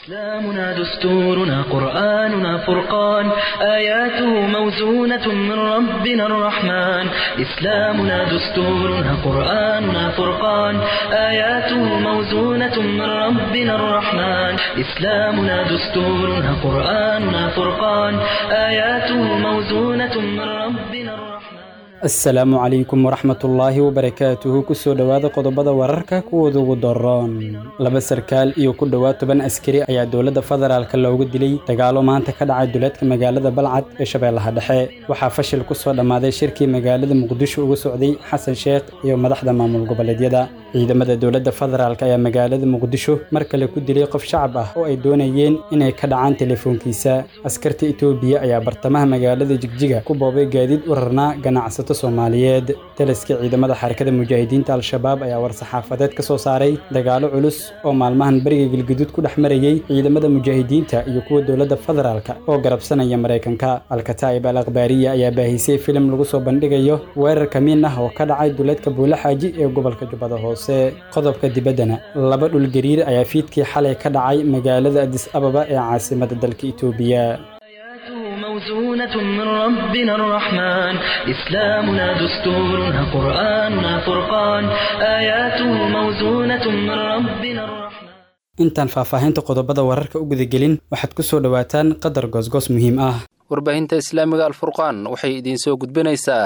إسلامنا دستورنا قرآننا فرقان آياته موزونة من ربنا الرحمن إسلامنا دستورنا قرآننا فرقان آياته موزونة من ربنا الرحمن إسلامنا دستورنا قرآننا فرقان آياته موزونة من ربنا الرحمن asalaamu calaykum waraxmatullaahi wabarakaatuhu kusoo dhowaada qodobada wararka kuwooda ugu daroon laba sarkaal iyo ku dhowaad toban askari ayaa dowladda federaalka loogu dilay dagaalo maanta ka dhacay duleedka magaalada balcad ee shabeellaha dhexe waxaa fashil ku soo dhammaaday shirkii magaalada muqdisho uga socday xasan sheekh iyo madaxda maamul goboleedyada ciidamada dowladda federaalk ayaa magaalada muqdisho mar kale ku dilay qof shacab ah oo ay doonayeen inay ka dhacaan telefoonkiisa askarta etoobiya ayaa bartamaha magaalada jigjiga ku boobay gaadiid u rarnaa ganacsato soomaaliyeed taliska ciidamada xarakada mujaahidiinta al-shabaab ayaa war-saxaafadeed ka soo saaray dagaalo culus oo maalmahan beriga galguduud ku dhex marayey ciidamada mujaahidiinta iyo kuwa dowladda federaalka oo garabsanaya maraykanka alkataa'ib al akhbaariya ayaa baahisay filim lagu soo bandhigayo weerar kamiin ah oo ka dhacay duleedka buulaxaaji ee gobolka jubbada hoose qodobka dibaddana laba dhul gariir ayaa fiidkii xalay ka dhacay magaalada adis ababa ee caasimada dalka itoobiya موزونة من ربنا الرحمن إسلامنا دستورنا قرآننا فرقان آياته موزونة من ربنا الرحمن intaan faahfaahinta qodobada wararka u gudagelin waxaad ku soo dhowaataan qadar goosgoos muhiim ah warbaahinta islaamiga alfurqaan waxay idiin soo gudbinaysaa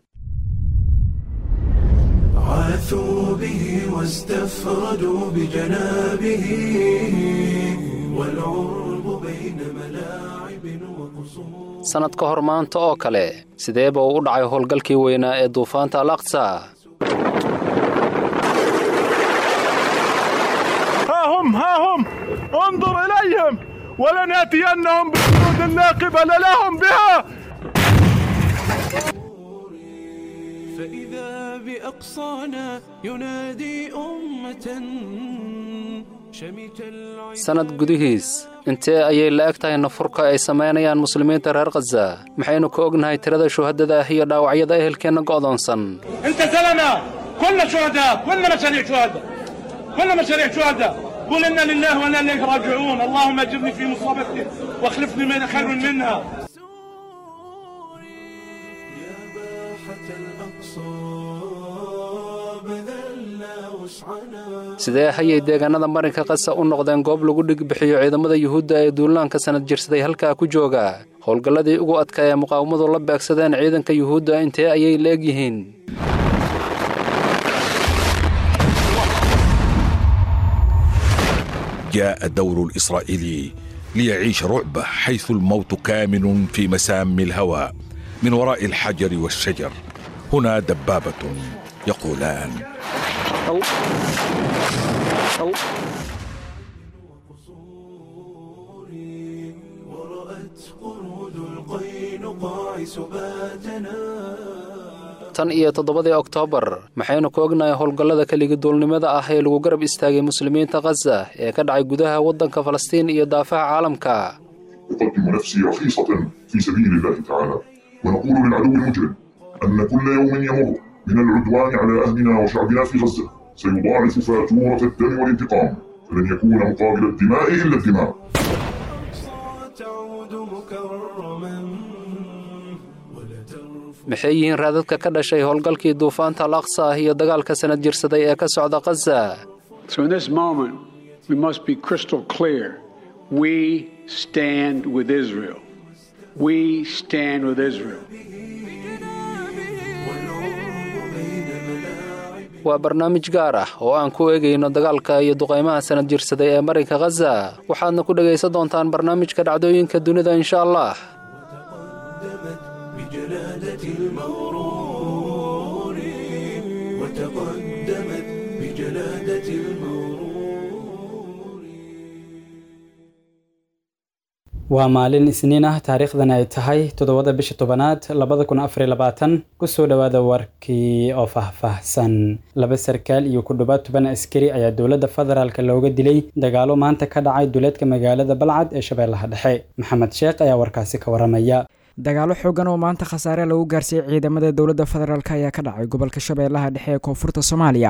عاثوا به واستفردوا بجنابه والعرب بين ملاعب وقصور sannad ka hor maanta oo kale sideeba uu u dhacay howlgalkii weynaa ee duufaanta al aqsa ها هم ها هم انظر إليهم ولنأتينهم بجنود لا قبل لهم بها فإذا بأقصانا ينادي أمة شمت العين sannad gudihiis intee ayay la eg tahay nafurka ay samaynayaan muslimiinta reer khaza maxaynu ka ognahay tirada shuhadada ah iyo dhaawacyada ehelkeenna go'doonsan انتزلنا كلنا شهداء كلنا مشاريع شهداء كلنا مشاريع شهداء قل إنا لله وإنا إليه راجعون اللهم أجرني في مصابتي واخلفني من خير منها يا باحة الأقصى بذلنا وسعنا sidee hayay deegaanada marinka qasa u noqdeen goob lagu dhigbixiyo ciidamada yuhuudda ee duulaanka sannad jirsaday halkaa ku jooga howlgalladii ugu adkaa ee muqaawamadu la beegsadeen ciidanka yuhuudda intee ayay la eg yihiin جاء الدور الإسرائيلي ليعيش رعبه حيث الموت كامن في مسام الهوى من وراء الحجر والشجر هنا دبابة يقولان أو أو ورأت قرود القينقاع سباتنا tan iyo toddobadii oktoobar maxaynu ka ognahay howlgallada keligi duulnimada ah ee lagu garab istaagay muslimiinta khaza ee ka dhacay gudaha waddanka falastiin iyo daafaha caalamka أقدم نفسي رخيصة في سبيل الله تعالى ونقول للعدو المجرم أن كل يوم يمر من العدوان على أهلنا وشعبنا في غزة سيضاعف فاتورة الدم والانتقام فلن يكون مقابل الدماء إلا الدماء تعود مكرما ولا ترفع maxay yihiin raadadka ka dhashay howlgalkii duufaanta al aqsa ah iyo dagaalka sannad jirsaday ee ka socda khaza So in this moment, we must be crystal clear. We stand with Israel. We stand with Israel. waa barnaamij gaar ah oo aan ku eegayno dagaalka iyo duqaymaha sannad jirsaday ee marinka khaza waxaadna ku dhegaysan doontaan barnaamijka dhacdooyinka dunida insha allah تقدمت بجلادة المغرور وتقدمت بجلادة المغرور waa maalin isniin ah taariikhdan ay tahay toddobada bisha tobanaad labada kun afar iyo labaatan kusoo dhowaada warkii oo faahfaahsan laba sarkaal iyo ku dhowaad toban askari ayaa dowladda federaalk looga dilay dagaalo maanta ka dhacay duleedka magaalada balcad ee shabeellaha dhexe maxamed sheekh ayaa warkaasi ka waramaya dagaalo xoogan oo maanta khasaare lagu gaarsiiyey ciidamada dowladda federaalk ayaa ka dhacay gobolka shabeellaha dhexe ee koonfurta soomaaliya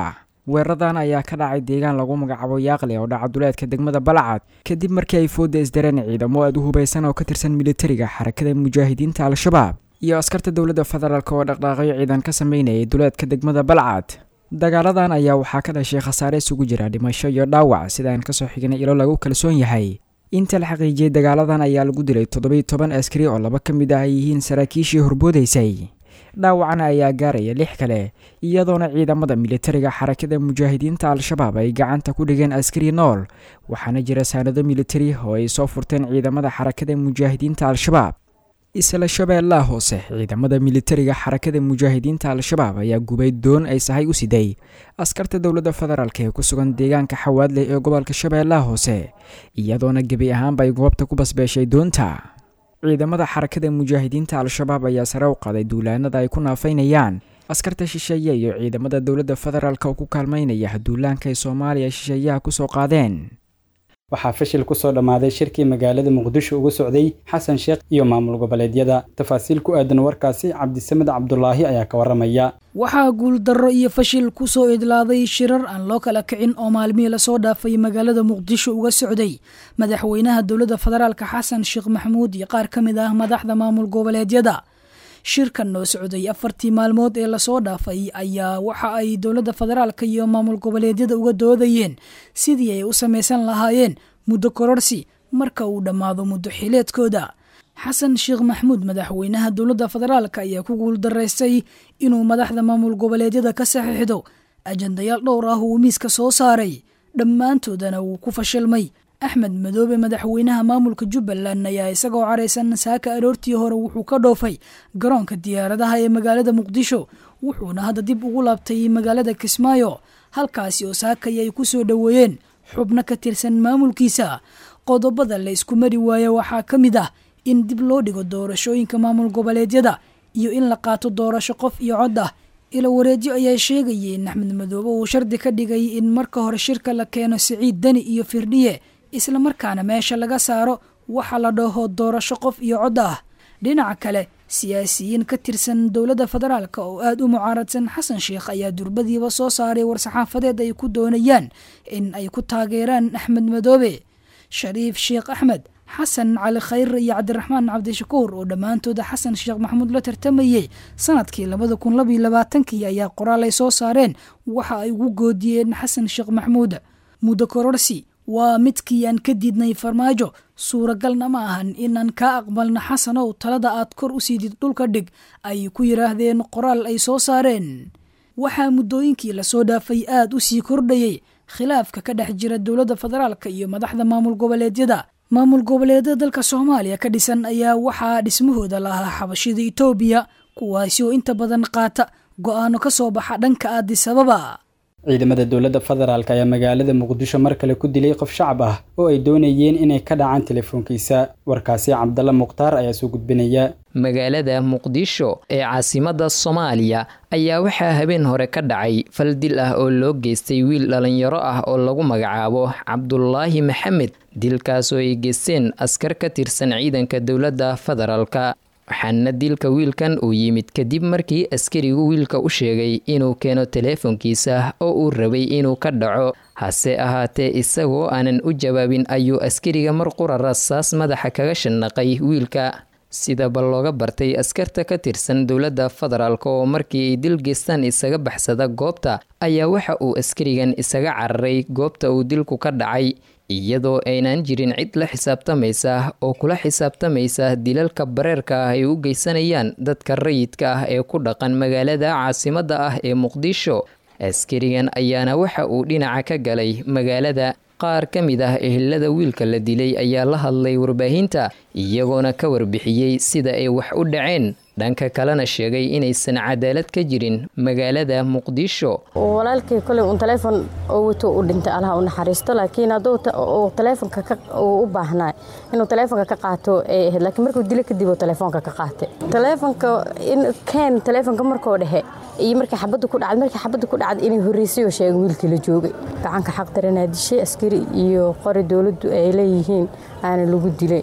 weeraradan ayaa ka dhacay deegaan lagu magacaabo yaaqle oo dhaca duleedka degmada balcad kadib markii ay fooda isdareen ciidamo aad u hubaysan oo ka tirsan militariga xarakada mujaahidiinta al-shabaab iyo askarta dowladda federaalk oo dhaqdhaaqyo ciidan ka sameynayay duleedka degmada balcad dagaaladan ayaa waxaa ka dhashay khasaare isugu jira dhimasho iyo dhaawac sidaan kasoo xignay ilo lagu kalsoon yahay inta la xaqiijiyey dagaaladan ayaa lagu dilay toddobiiy toban askari oo laba ka mid ah ay yihiin saraakiishii horboodaysay dhaawacana ayaa gaaraya lix kale iyadoona ciidamada militariga xarakada mujaahidiinta al-shabaab ay gacanta ku dhigeen askari nool waxaana jira saanado militari oo ay soo furteen ciidamada xarakada mujaahidiinta al-shabaab isla shabeellaha hoose ciidamada militariga xarakada mujaahidiinta al-shabaab ayaa gubay doon ay sahay u siday askarta dowladda federaalk ee ku sugan deegaanka xawaadley ee gobolka shabeellaha hoose iyadoona gebi ahaanba ay goobta ku basbeeshay doonta ciidamada xarakada mujaahidiinta al-shabaab ayaa sare u qaaday duulaanada ay ku naafaynayaan askarta shisheeye iyo ciidamada dowladda federaalk oo ku kaalmaynaya duulaanka ay soomaaliya shisheeyaha kusoo qaadeen waxaa fashil kusoo dhammaaday shirkii magaalada muqdisho uga socday xasan sheekh iyo maamul goboleedyada tafaasiil ku aadan warkaasi cabdisamed cabdulaahi ayaa ka waramaya waxaa guuldarro iyo fashil ku soo idlaaday shirar aan loo kala kicin oo maalmihii lasoo dhaafay magaalada muqdisho uga socday madaxweynaha dowladda federaalk xasan sheekh maxamuud iyo qaar ka mid ah madaxda maamul goboleedyada shirkan noo socday afartii maalmood ee lasoo dhaafay ayaa waxa ay dowladda federaalka iyo maamul goboleedyada uga doodayeen sidii ay u samaysan lahaayeen muddo kororsi marka uu dhammaado muddo xileedkooda xasan sheekh maxamuud madaxweynaha dowladda federaalk ayaa ku guuldaraystay inuu madaxda maamul goboleedyada ka saxiixdo ajandayaal dhowr ah uu miiska soo saaray dhammaantoodana wuu ku fashilmay axmed madoobe madaxweynaha maamulka jubbaland ayaa isagoo caraysan saaka aroortii hore wuxuu ka dhoofay garoonka diyaaradaha ee magaalada muqdisho wuxuuna hadda dib ugu laabtay magaalada kismaayo halkaasi oo saakay ay ku soo dhoweeyeen xubno ka tirsan maamulkiisa qodobada la isku mari waayo waxaa ka mid ah in dib loo dhigo doorashooyinka maamul goboleedyada iyo in la qaato doorasho qof iyo cod ah ilo wareedyo ayaa sheegayay in axmed madoobe uu shardi ka dhigay in marka hore shirka la keeno siciid deni iyo firdhiye isla markaana meesha laga saaro waxa la dhaho doorasho qof iyo cod ah dhinaca kale siyaasiyiin ka tirsan dowladda federaalk oo aada u mucaaradsan xasan sheekh ayaa durbadiiba soo saaray war-saxaafadeed ay ku doonayaan in ay ku taageeraan axmed madoobe shariif sheekh axmed xasan cali khayre iyo cabdiraxmaan cabdishakuur oo dhammaantooda xasan sheekh maxamuud la tartamayey sanadkii labada kun labaiyo labaatankii ayaa qoraal ay soo saareen waxa ay ugu goodiyeen xasan sheekh maxamuud muddo kororsi waa midkii aan ka diidnay farmaajo suuragalna ma ahan inaan kaa aqbalno xasanow talada aad kor u siidid dhulka dhig ay ku yidhaahdeen qoraal ay soo saareen waxaa muddooyinkii lasoo dhaafay aada u sii kordhayey khilaafka ka dhex jira dowladda federaalka iyo madaxda maamul goboleedyada maamul goboleedyada dalka soomaaliya ka dhisan ayaa waxaa dhismahooda lahaa xabashida itoobiya kuwaasi oo inta badan qaata go-aano ka soo baxa dhanka aadisababa ciidamada dowladda federaalk ayaa magaalada muqdisho mar kale ku dilay qof shacab ah oo ay doonayeen inay ka dhacaan telefoonkiisa warkaasi cabdalla mukhtaar ayaa soo gudbinaya magaalada muqdisho ee caasimadda soomaaliya ayaa waxaa habeen hore ka dhacay fal dil ah oo loo geystay wiil dhallinyaro ah oo lagu magacaabo cabdulaahi maxamed dilkaas oo ay geysteen askar ka tirsan ciidanka dowladda federaalka waxaana dilka wiilkan uu yimid kadib markii askarigu wiilka u sheegay inuu keeno teleefonkiisa oo uu rabay inuu ka dhaco hase ahaatee isagoo aanan u jawaabin ayuu askariga mar qura rasaas madaxa kaga shanaqay wiilka sidaba looga bartay askarta ka tirsan dowladda federaalk oo markii ay dil geystaan isaga baxsada goobta ayaa waxa uu askarigan isaga cararay goobta uu dilku ka dhacay iyadoo aynaan jirin cid la xisaabtamaysa oo kula xisaabtamaysa dilalka bareerka ah ay u geysanayaan dadka rayidka ah ee ku dhaqan magaalada caasimadda ah ee muqdisho askarigan ayaana waxa uu dhinaca ka galay magaalada qaar ka mid ah ehelada wiilka la dilay ayaa la hadlay warbaahinta iyagoona ka warbixiyey sida ay wax u dhaceen dhanka kalena sheegay inaysan cadaalad ka jirin magaalada muqdisho walaalkii koley uun taleefon oo wato u dhintay allaha u naxariisto laakiin hadduu taleefonka u baahnaa inuu taleefonka ka qaato ay ahayd laakiin markuu dilo kadib uu taleefonka ka qaatay taleefonka in keen taleefonka markoo dhexe iyo markii xabadda ku dhacday markii xabadda ku dhacday inay horreysay oo sheegay wiilkii la joogay gacanka xaq daranaa dishay askari iyo qori dowladdu ay leeyihiin aana lagu dilay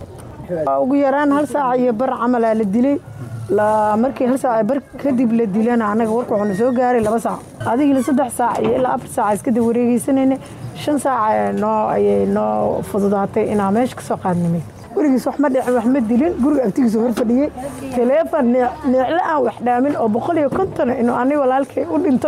ugu yaraan hal saac iyo bar camalaa la dilay markii hal saac bar kadib la dilana anaga warka waxaana soo gaaray laba saac adigina saddex saac iyo ilaa afar saac iska dib wareegeysanayna shan saac noo ayay noo fududaatay inaa meesha kasoo qaadnimay werigiis wax ma dhicin wax ma dilin guriga agtigiisa hor fadhiyey taleefon neecle aan wax dhaamin oo boqol iyo konton inuu ani walaalkay u dhinto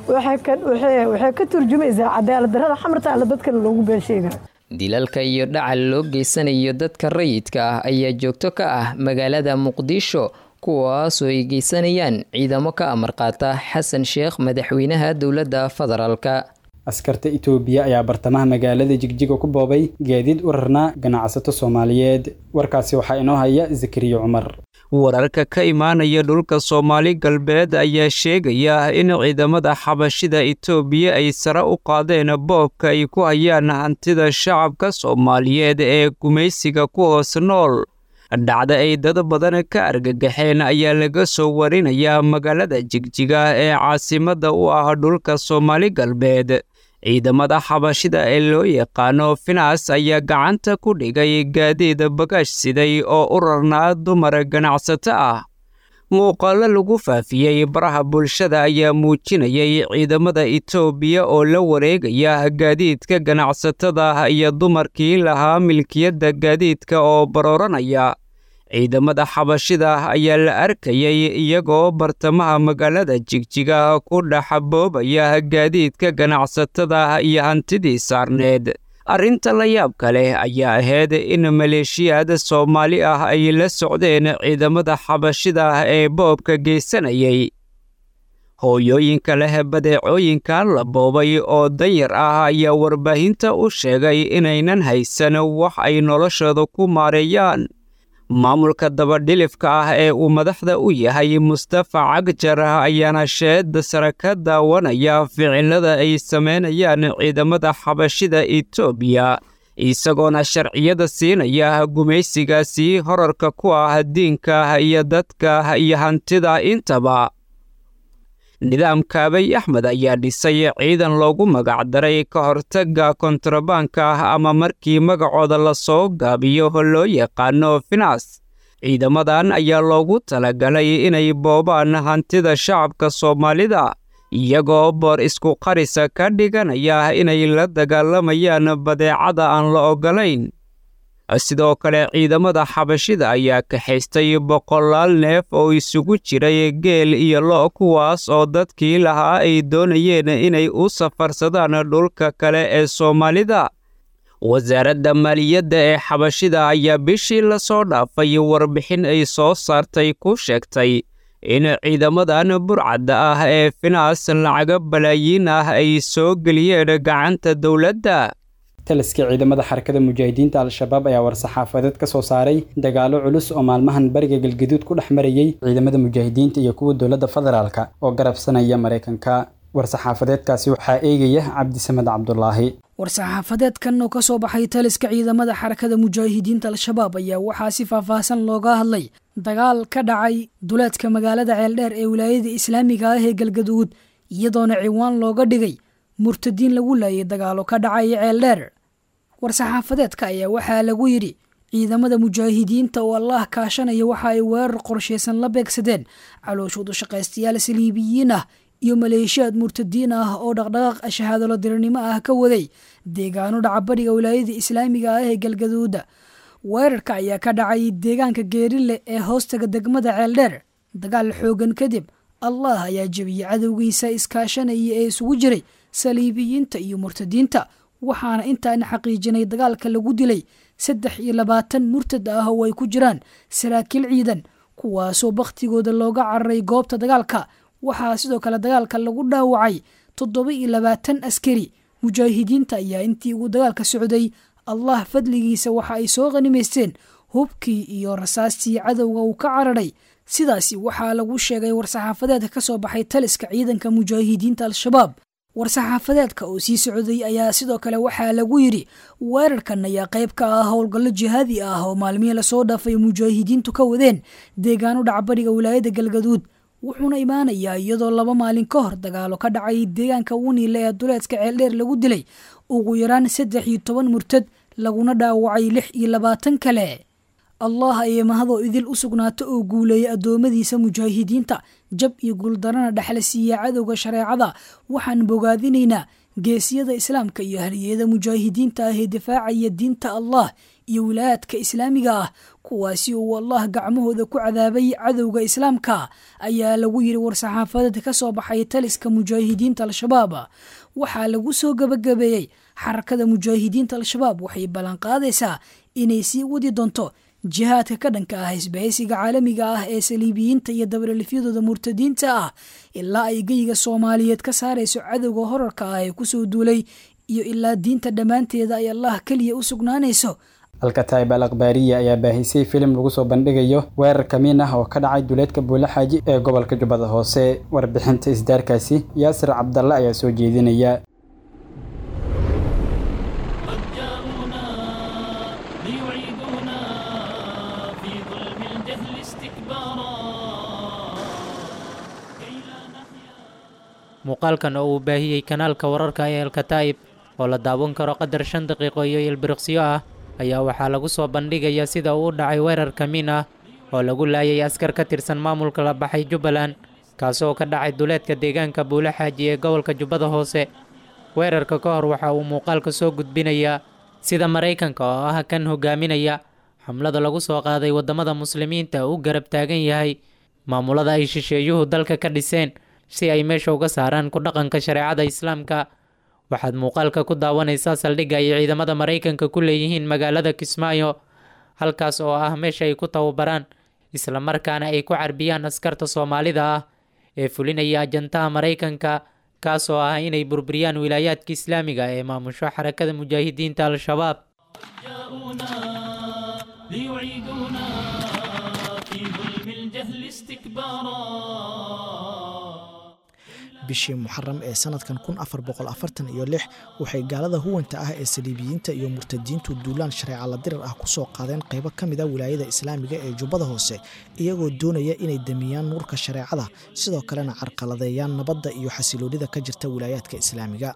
waxay ka turjumaysaa cadaalad darrada xamarta alle dadkana loogu been sheega dilalka iyo dhacal loo geysanayo dadka rayidka ah ayaa joogto ka ah magaalada muqdisho kuwaasoo ay geysanayaan ciidamo ka amar qaata xasan sheekh madaxweynaha dowladda federaalka askarta itoobiya ayaa bartamaha magaalada jigjiga ku boobay gaadiid u rarnaa ganacsato soomaaliyeed warkaasi waxaa inoo haya zakariya cumar wararka ka imaanaya dhulka soomaali galbeed ayaa sheegaya in ciidamada xabashida itoobiya ay sare u qaadeen boobka ay ku hayaan hantida shacabka soomaaliyeed ee gumaysiga ku hoos nool dhacda ay dad badan ka argagaxeen ayaa laga soo warinayaa magaalada jigjiga ee caasimadda u ah dhulka soomaali galbeed ciidamada xabashida ee loo yaqaano finas ayaa gacanta ku dhigay gaadiid bagaash siday oo u rarnaa dumar ganacsato ah muuqaallo lagu faafiyey baraha bulshada ayaa muujinayay ciidamada itoobiya oo la wareegaya gaadiidka ganacsatada iyo dumarkii lahaa milkiyadda gaadiidka oo barooranaya ciidamada xabashida ayaa la arkayay iyagoo bartamaha magaalada jigjiga ku dhex boobaya gaadiidka ganacsatada iyo hantidii saarneed arrinta la yaabka leh ayaa ahayd in maleeshiyaad soomaali ah ay la socdeen ciidamada xabashida ee boobka geysanayay hooyooyinka leh badeecooyinkan la boobay oo danyar ah ayaa warbaahinta u sheegay inaynan haysan wax ay noloshooda ku maareeyaan maamulka dabadhilifka ah ee uu madaxda u yahay mustafa cagjar ayaana sheeda sare ka daawanaya ficilada ay samaynayaan ciidamada xabashida itoobiya isagoona sharciyada siinaya gumaysigaasi horarka ku ah diinka iyo dadka iyo hantida intaba nidaamka abiy axmed ayaa dhisay ciidan loogu magacdaray ka hortagga kontrabaanka ah ama markii magacooda lasoo gaabiyo loo yaqaano finas ciidamadan ayaa loogu talagalay inay boobaan hantida shacabka soomaalida iyagoo boor isku qarisa ka dhiganaya inay la dagaalamayaan badeecada aan la oggolayn sidoo kale ciidamada xabashida ayaa kaxaystay boqolaal neef oo isugu jiray geel iyo lo' kuwaas oo dadkii lahaa ay doonayeen inay u safarsadaan dhulka kale ee soomaalida wasaaradda maaliyadda ee xabashida ayaa bishii lasoo dhaafay warbixin ay soo saartay ku sheegtay in ciidamadan burcadda ah ee finaas lacaga balaayiin ah ay soo geliyeen gacanta dowladda taliska ciidamada xarakada mujaahidiinta al-shabaab ayaa war-saxaafadeed ka soo saaray dagaalo culus oo maalmahan bariga galgaduud ku dhex marayey ciidamada mujaahidiinta iyo kuwa dowladda federaalka oo garabsanaya maraykanka war-saxaafadeedkaasi waxaa eegaya cabdisamed cabdulaahi war-saxaafadeedkan oo ka soo baxay taliska ciidamada xarakada mujaahidiinta al-shabaab ayaa waxaa si faahfaahsan looga hadlay dagaal ka dhacay duleedka magaalada ceeldheer ee wilaayada islaamiga ah ee galgaduud iyadoona ciwaan looga dhigay murtadiin lagu laayay dagaalo ka dhacaya ceeldheer war-saxaafadeedka ayaa waxaa lagu yidhi ciidamada mujaahidiinta oo allaah kaashanaya waxa ay weerar qorshaysan la beegsadeen calooshoodu shaqaystayaal saliibiyiin ah iyo maleeshiyaad murtadiin ah oo dhaqdhaqaaq shahaadalo dirirnimo ah ka waday deegaano dhacabadhiga wilaayada islaamiga ah ee galgaduuda weerarka ayaa ka dhacay deegaanka geerile ee hoostaga degmada ceeldheer dagaal xoogan kadib allah ayaa jebiyey cadowgiisa iskaashanaya ee isugu jiray saliibiyiinta iyo murtadiinta waxaana intaana xaqiijinay dagaalka lagu dilay saddex iyo labaatan murtad ah oo ay ku jiraan saraakiil ciidan kuwaasoo bakhtigooda looga cararay goobta dagaalka waxaa sidoo kale dagaalka lagu dhaawacay toddoba iyo labaatan askari mujaahidiinta ayaa intii uu dagaalka socday allah fadligiisa waxa ay soo qanimaysteen hubkii iyo rasaastii cadowga uu ka cararay sidaasi waxaa lagu sheegay war-saxaafadeedka ka soo baxay taliska ciidanka mujaahidiinta al-shabaab war-saxaafadeedka oo sii socday ayaa sidoo kale waxaa lagu yidhi weerarkan ayaa qayb ka ah howlgallo jihaadi ah oo maalmihii lasoo dhaafay mujaahidiintu ka wadeen deegaano dhacbadhiga wilaayada galgaduud wuxuuna imaanayaa iyadoo laba maalin ka hor dagaalo ka dhacay deegaanka wuniile ee duleedka ceeldheer lagu dilay ugu yaraan saddex iyo toban murtad laguna dhaawacay lix iyo labaatan kale allah ayay mahadoo idil u sugnaato oo guuleeya addoommadiisa mujaahidiinta jab iyo guuldarana dhexla siiya cadowga shareecada waxaan bogaadinaynaa geesiyada islaamka iyo haliyada mujaahidiinta ah ee difaacaya diinta allah iyo wilaayaadka islaamiga ah kuwaasi uu allah gacmahooda ku cadaabay cadowga islaamka ayaa lagu yiri war-saxaafadeed ka soo baxay taliska mujaahidiinta al-shabaab waxaa lagu soo gabagabeeyey xarakada mujaahidiinta al-shabaab waxay ballanqaadaysaa inay sii wadi doonto jihaadka ka dhanka ah isbahaysiga caalamiga ah ee saliibiyiinta iyo dabalelifyadooda murtadiinta ah ilaa ay geyiga soomaaliyeed ka saarayso cadowga horarka ah ee kusoo duulay iyo ilaa diinta dhammaanteeda ay allah keliya u sugnaanayso alkataib al akhbaariya ayaa baahisay filim lagu soo bandhigayo weerar kamiin ah oo ka dhacay duleedka buule xaaji ee gobolka jubbada hoose warbixinta isdaarkaasi yaasir cabdalle ayaa soo jeedinaya muuqaalkan oo uu baahiyey kanaalka wararka ee alkataa'ib oo la daawan karo qadar shan daqiiqo iyo ilbiriqsyo ah ayaa waxaa lagu soo bandhigayaa sida uu u dhacay weerar kamiin ah oo lagu laayay askar ka tirsan maamulka la baxay jubbaland kaasoo ka dhacay duleedka deegaanka buule xaaji ee gobolka jubbada hoose weerarka ka hor waxa uu muuqaalka soo gudbinayaa sida maraykanka oo ah kan hogaaminaya xamlada lagu soo qaaday waddamada muslimiinta u garab taagan yahay maamulada ay shisheeyuhu dalka ka dhiseen si ay meesha uga saaraan ku dhaqanka shareecada islaamka waxaad muuqaalka ku daawanaysaa saldhigga ay ciidamada maraykanka ku leeyihiin magaalada kismaayo halkaas oo ah meesha ay ku tababaraan islamarkaana ay ku carbiyaan askarta soomaalida ah ee fulinaya ajantaha maraykanka kaas oo ah inay burburiyaan wilaayaadka islaamiga ee maamusho xarakada mujaahidiinta al-shabaab bishii muxaram ee sanadkan kun afar boqol afartan iyo lix waxay gaalada huwanta ah ee saliibiyiinta iyo murtadiintu duulaan shareeca la dirar ah kusoo qaadeen qaybo ka mid a wilaayada islaamiga ee jubbada hoose iyagoo doonaya inay damiyaan nuurka shareecada sidoo kalena carqaladeeyaan nabadda iyo xasiloonida ka jirta wilaayaadka islaamiga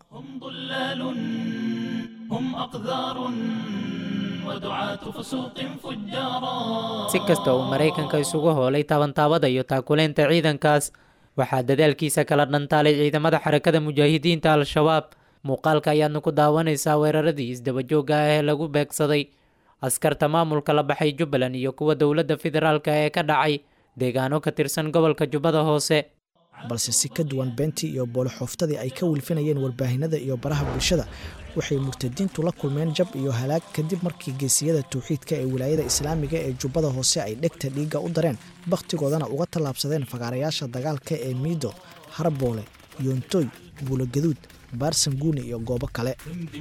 si kasta uu maraykanka isugu hoolay taabantaabada iyo taakuleynta ciidankaas waxaa dadaalkiisa kala dhantaalay ciidamada xarakada mujaahidiinta al-shabaab muuqaalka ayaadna ku daawanaysaa weeraradii isdabajooga ah ee lagu beegsaday askarta maamulka la baxay jubbaland iyo kuwa dowladda federaalka ee ka dhacay deegaano ka tirsan gobolka jubbada hoose balse si ka duwan beentii iyo boolixooftadii ay ka wilfinayeen warbaahinada iyo baraha bulshada waxay murtadiintu la kulmeen jab iyo halaag kadib markii geesiyada tawxiidka ee wilaayada islaamiga ee jubbada hoose ay dhegta dhiigga u dareen bakhtigoodana uga tallaabsadeen fagaarayaasha dagaalka ee miido harboole yoontoy buulogaduud baarsanguuni iyo goobo kale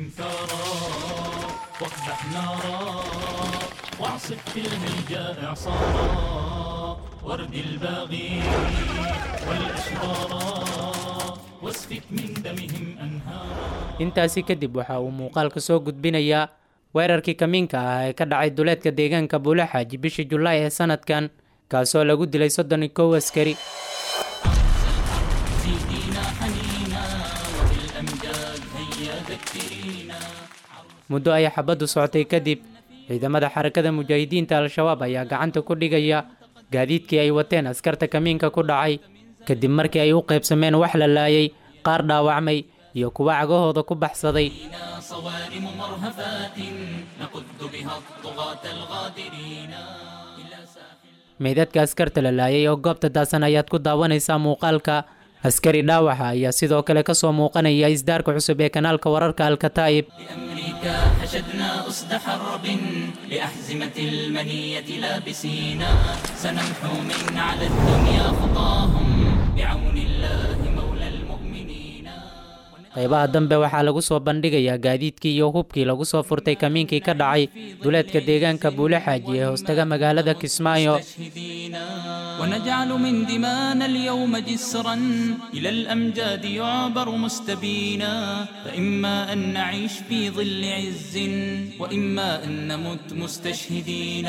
intaasi kadib waxa uu muuqaalka soo gudbinayaa weerarkii kamiinka ah ee ka dhacay duleedka deegaanka buule xaaji bishii julaay ee sanadkan kaasoo lagu dilay soddon iyo kow askari muddo ay xabaddu socotay kadib ciidamada xarakada mujaahidiinta al-shabaab ayaa gacanta ku dhigaya gaadiidkii ay wateen askarta kamiinka ku dhacay kadib markii ay u qaybsameen wax la laayay qaar dhaawacmay iyo kuwa cagahooda ku baxsaday meydadka askarta la laayay oo goobta daasan ayaad ku daawanaysaa muuqaalka askari dhaawaxa ayaa sidoo kale ka soo muuqanaya isdaarka cusub ee kanaalka wararka alkataa'ib حشدنا أسد حرب لأحزمة المنية لابسينا سنمحو من على الدنيا خطاهم بعون الله مولى المؤمنين qaybaha dambe waxaa lagu soo bandhigayaa gaadiidkii iyo hubkii lagu soo furtay kamiinkii ka dhacay duleedka deegaanka buule xaaji ee hoostaga magaalada kismaayo ونجعل من دمانا اليوم جسرا إلى الأمجاد يعبر مستبينا فإما أن نعيش في ظل عز وإما أن نمت مستشهدين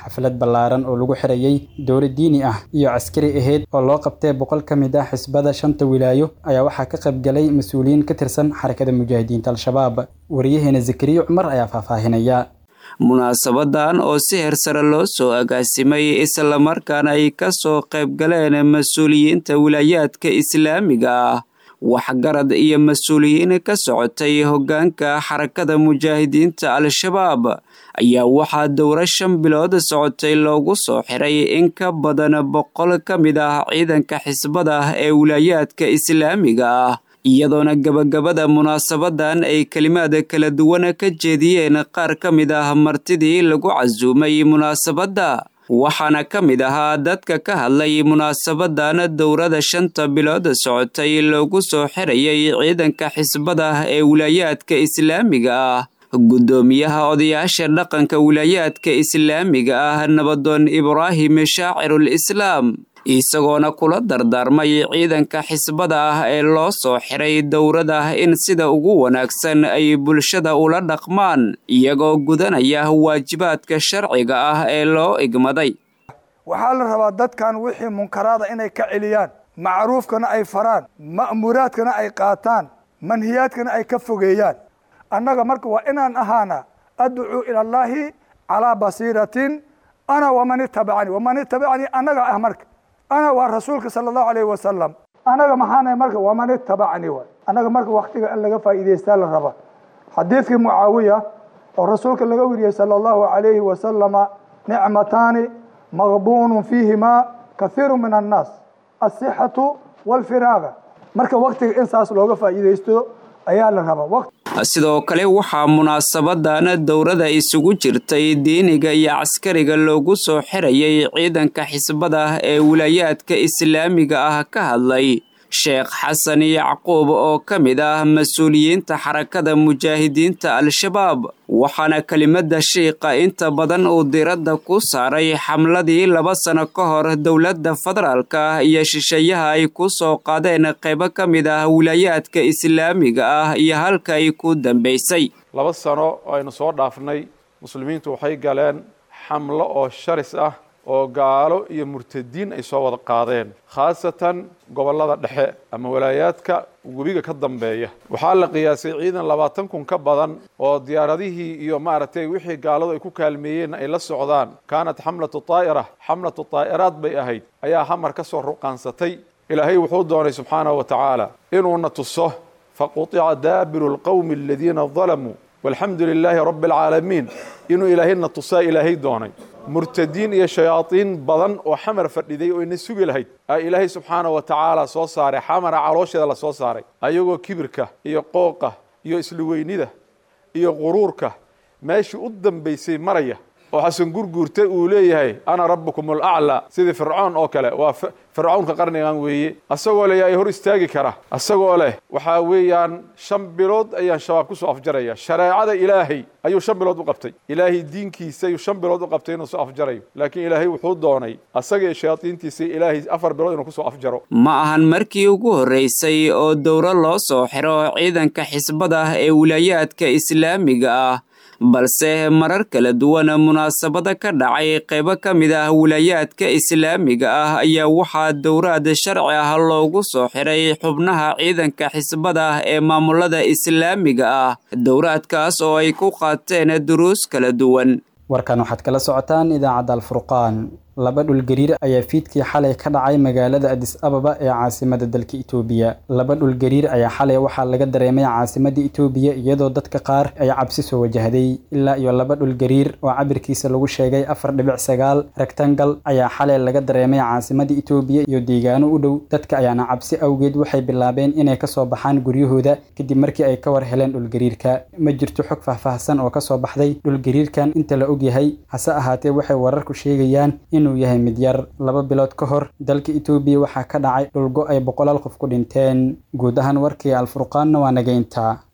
xaflad ballaaran oo lagu xirayey dowla diini ah iyo caskari ahayd oo loo qabtay boqol ka mid ah xisbada shanta wilaayo ayaa waxaa ka qaybgalay mas-uuliyiin ka tirsan xarakada mujaahidiinta al-shabaab wariyaheena zakariya cumar ayaa faahfaahinaya munaasabadan oo si hersare loo soo agaasimay islamarkaana ay ka soo qaybgaleen mas-uuliyiinta wilaayaadka islaamiga ah waxgarad iyo mas-uuliyiin ka socotay hoggaanka xarakada mujaahidiinta al-shabaab ayaa waxaa dowro shan bilood socotay loogu soo xiray in ka badan boqol ka mid ah ciidanka xisbada ee wilaayaadka islaamiga ah iyadoona gabagabada munaasabadan ay kelimaad kala duwan ka jeediyeen qaar ka mid ah martidii lagu casuumay munaasabadda waxaana ka mid ahaa dadka ka hadlay munaasabadan dowrada shanta bilood socotay loogu soo xirayay ciidanka xisbada ee wilaayaadka islaamiga ah guddoomiyaha odayaasha dhaqanka wilaayaadka islaamiga ah nabadoon ibraahim shaacirul islaam isagoona kula dardaarmay ciidanka xisbada ah ee loo soo xiray dowrada in sida ugu wanaagsan ay bulshada ula dhaqmaan iyagoo gudanaya waajibaadka sharciga ah ee loo igmaday waxaa la rabaa dadkan wixii munkaraada inay ka celiyaan macruufkana ay faraan ma'muuraadkana ay qaataan manhiyaadkana ay ka fogeeyaan annaga marka waa inaan ahaana adcuu ila allaahi calaa basiiratin ana waman itabacanii waman itabacanii annaga ah marka ana waa rasuulka sala allahu alayhi wasalam anaga maxaanahay marka waman itabacanii waay annaga marka waktiga in laga faa'iidaystaa la raba xadiidkii mucaawiya oo rasuulka laga weriyey sala allahu alayhi wasalama nicmataani maqbuunun fiihimaa kathiiru min annaas asixatu walfiraaga marka waktiga in saas looga faa'iidaysto ayaa la rabaa sidoo kale waxaa munaasabadan dowrada isugu jirtay diiniga iyo caskariga loogu soo xirayay ciidanka xisbada ee wilaayaadka islaamiga ah ka hadlay sheekh xasan yacquub oo ka mid ah mas-uuliyiinta xarakada mujaahidiinta al-shabaab waxaana kelimada shiiqa inta badan uu diradda ku saaray xamladii laba sano ka hor dowladda federaalka iyo shisheeyaha ay ku soo qaadeen qaybo ka mid ah wilaayaadka islaamiga ah iyo halka ay ku dambaysay laba sano oo aynu soo dhaafnay muslimiintu waxay galeen xamlo oo sharis ah oo gaalo iyo murtadiin ay soo wada qaadeen khaasatan gobollada dhexe ama walaayaadka webiga ka dambeeya waxaa la qiyaasay ciidan labaatan kun ka badan oo diyaaradihii iyo maaragtay wixii gaaladu ay ku kaalmeeyeen ay la socdaan kaanat xamlatu taa'ira xamlatu taa'iraad bay ahayd ayaa hamar ka soo ruqaansatay ilaahay wuxuu doonay subxaanahu wa tacaala inuuna tuso faqutica daabiru lqowmi aladiina dalamuu walxamdu lilaahi rabbi alcaalamiin inuu ilaahayna tusaa ilaahay doonay murtadiin iyo shayaadiin badan oo xamar fadhiday oo ina sugi lahayd aa ilaahay subxaanahu wa tacaala soo saaray xamara caloosheeda la soo saaray ayagoo kibirka iyo qooqa iyo isluweynida iyo quruurka meeshii u dambaysay maraya oo xasan gurguurta uu leeyahay ana rabbukum alaclaa sidii fircoon oo kale waa fircownka qarnigan weeye asagoo leh yaa hor istaagi kara asagoo leh waxaa weeyaan shan bilood ayaan shabaab ku soo afjaraya shareecada ilaahay ayuu shan bilood u qabtay ilaahay diinkiisa ayuu shan bilood u qabtay inuu soo afjarayo laakiin ilaahay wuxuu doonay asaga iyo shayaadiintiisa ilaahay afar bilood inuu kusoo afjaro ma ahan markii ugu horreysay oo dowro loo soo xiro ciidanka xisbada ee wilaayaadka islaamiga ah balse marar kala duwan munaasabada ka dhacay qaybo ka mid ah wilaayaadka islaamiga ah ayaa waxaa dowraad sharci ah loogu soo xiray xubnaha ciidanka xisbada ee maamulada islaamiga ah dowraadkaas oo ay ku qaateen duruus kala duwan warkan waxaad kala socotaan idaacadda alfurqaan laba dhulgariir ayaa fiidkii xalay ka dhacay magaalada adis ababa ee caasimada dalka itoobiya laba dhulgariir ayaa xalay waxaa laga dareemay caasimada itoobiya iyadoo dadka qaar ay cabsi soo wajahday ilaa iyo laba dhulgariir oo cabirkiisa lagu sheegay afar dhibic sagaal rektangal ayaa xalay laga dareemay caasimada itoobiya iyo deegaano u dhow dadka ayaana cabsi awgeed waxay bilaabeen inay kasoo baxaan guryahooda kadib markii ay ka war heleen dhulgariirka ma jirto xog faahfaahsan oo kasoo baxday dhulgariirkan inta la ogyahay hase ahaatee waxay wararku sheegayaan inuu yahay mid yar laba bilood ka hor dalka itoobiya waxaa ka dhacay dhulgo ay boqolaal qof ku dhinteen guud ahaan warkii alfurqaanna waa nageynta